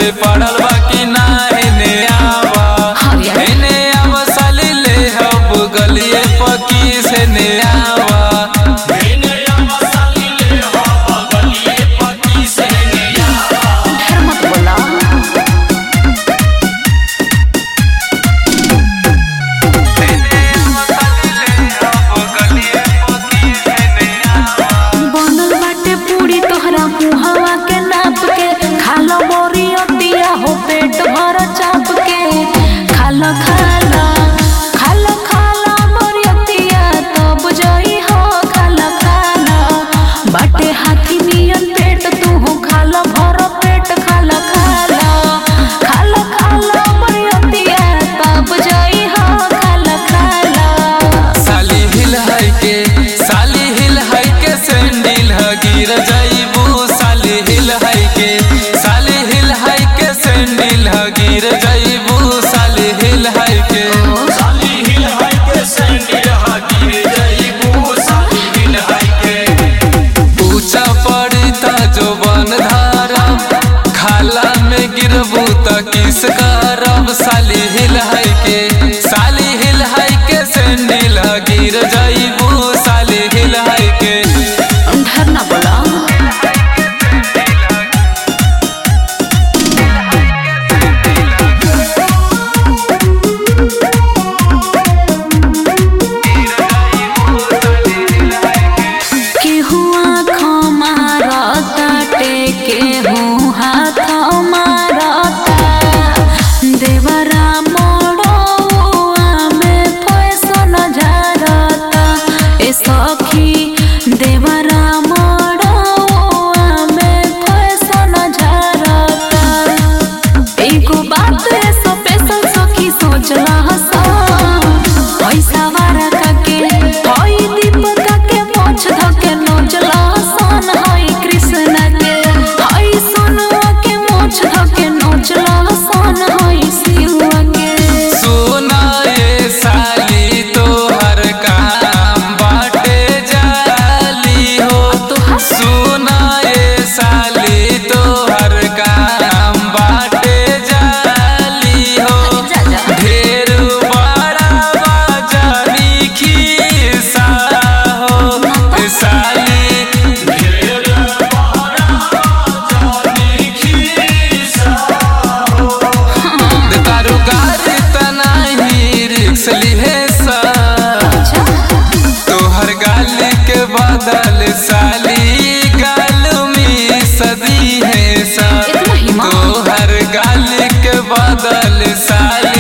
पे पड़ल बा कि ना एने आवा हाँ यार। एने आवा साली ले हब गलिए पकी से ने आवा ढेर मत बोला बनल बाटे पूरी तोहरा मुहावा के नाप के खालो मोरी अतिया हो पेट भर चाप के खालो खालो खालो खालो मोरी अतिया तब जई हो खालो खालो बाटे हाथी नियन पेट तू हो खालो भर पेट खालो खालो खालो खालो मोरी अतिया तब जई हो खालो खालो साली हिल है के साली हिल है के सैंडल ह गिर जाइबू साली हिल है के साली हिल है के सैंडल ह गिर जाइबू साली हिल है के ऊंचा पड़ी त जो बन धारब खाला में गिरबू त किस करब साली हिल है के साली हिल है के सैंडल ह गिर जाइबू साली हिल है के ढेर ना बोला केहू आँखों मारता केहू हाथ मारता देवरा मोड़ोआ में फैशन झारता ए सखी देवरा मोड़ोआ में फैशन झारता एगो बात स्पेशल सखी सोचला हसा पैसा वारा काके होई दीपका के मोछ धके नोचला हसन होई कृष्ण के होई सोनुआ के मोछ धके नोचला हसन होई शिवा के सुना ये साली तोहर काम बाटे जाली हो तोहर? सुना ये साली तोहर काम बाटे जाली हो जा जा ढेर बड़ा बाजारी खीसा हो साली तारू गाड़ी तना ही रिक्स लिहे सा अच्छा तोहर गाल के बदल साली गाल में सदी है सा इतना हिम्मत? तोहर गाल के बदल साली